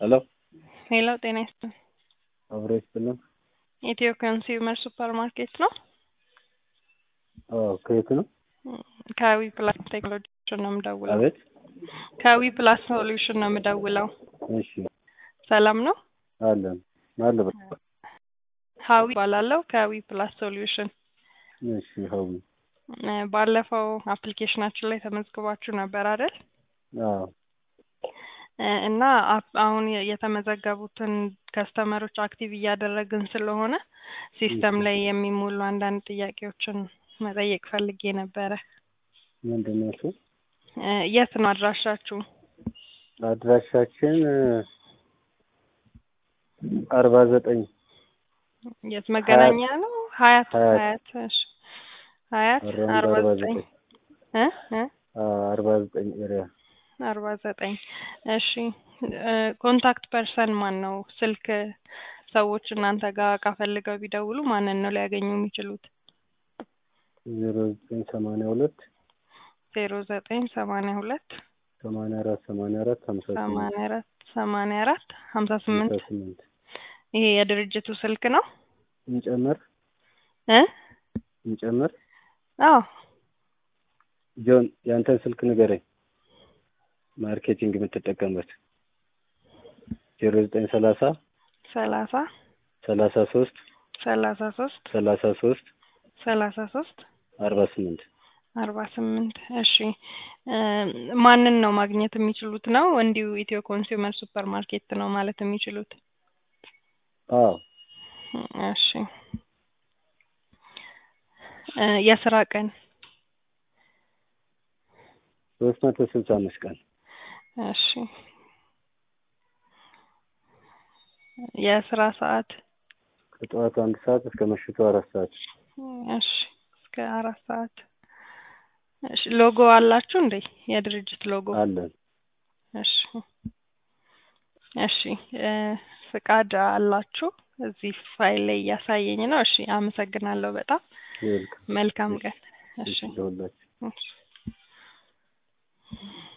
ሄሎ ሄሎ ጤና ይስጥልኝ። አብሮ ይስጥልን። ኢትዮ ኮንሱመር ሱፐር ማርኬት ነው። አዎ ከየት ነው? ከዊ ፕላስ ቴክኖሎጂ ነው የምደውለው። አቤት። ከዊ ፕላስ ሶሉሽን ነው የምደውለው። እሺ ሰላም ነው? አለን አለ ሀዊ እባላለሁ ከዊ ፕላስ ሶሉሽን። እሺ ሀዊ እ ባለፈው አፕሊኬሽናችን ላይ ተመዝግባችሁ ነበር አይደል? አዎ እ እና አፕ- አሁን የ- የተመዘገቡትን ከስተመሮች አክቲቭ እያደረግን ስለሆነ ሲስተም ላይ የሚሞሉ አንዳንድ ጥያቄዎችን መጠየቅ ፈልጌ ነበረ። ምንድን ነው እሱ? እ የት ነው አድራሻችሁ? አድራሻችን አርባ ዘጠኝ የት መገናኛ ነው? ሀያት ሀያት። ሀያት እሺ ሀያት አራውንድ አርባ አርባ ዘጠኝ ዘጠኝ እ እ አርባ ዘጠኝ ኤሪያ አርባ ዘጠኝ እሺ እ ኮንታክት ፐርሰን ማን ነው? ስልክ ሰዎች እናንተ ጋር እቃ ፈልገው ቢደውሉ ማንን ነው ሊያገኙ የሚችሉት? ዜሮ ዘጠኝ ሰማንያ ሁለት ዜሮ ዘጠኝ ሰማንያ ሁለት ሰማንያ አራት ሰማንያ አራት ሀምሳ ስምንት ሰማንያ አራት ሰማንያ አራት ሀምሳ ስምንት ሀምሳ ስምንት ይሄ የድርጅቱ ስልክ ነው እንጨምር እ እንጨምር አዎ ጆን ያንተን ስልክ ንገረኝ ማርኬቲንግ የምትጠቀምበት ዜሮ ዘጠኝ ሰላሳ ሰላሳ ሰላሳ ሶስት ሰላሳ ሶስት ሰላሳ ሶስት ሰላሳ ሶስት አርባ ስምንት አርባ ስምንት እሺ እ ማንን ነው ማግኘት የሚችሉት ነው እንዲሁ ኢትዮ ኮንሱመር ሱፐር ማርኬት ነው ማለት የሚችሉት አዎ እሺ እ የስራ ቀን ሶስት መቶ ስልሳ አምስት ቀን እሺ የስራ ሰዓት ከጠዋቱ አንድ ሰዓት እስከ ምሽቱ አራት ሰዓት እሺ እስከ አራት ሰዓት እሺ ሎጎ አላችሁ እንዴ የድርጅት ሎጎ አለን እሺ እሺ እ ፍቃድ አላችሁ እዚህ ፋይል ላይ እያሳየኝ ነው እሺ አመሰግናለሁ በጣም ይልክ መልካም ቀን እሺ ለሁላችሁ እሺ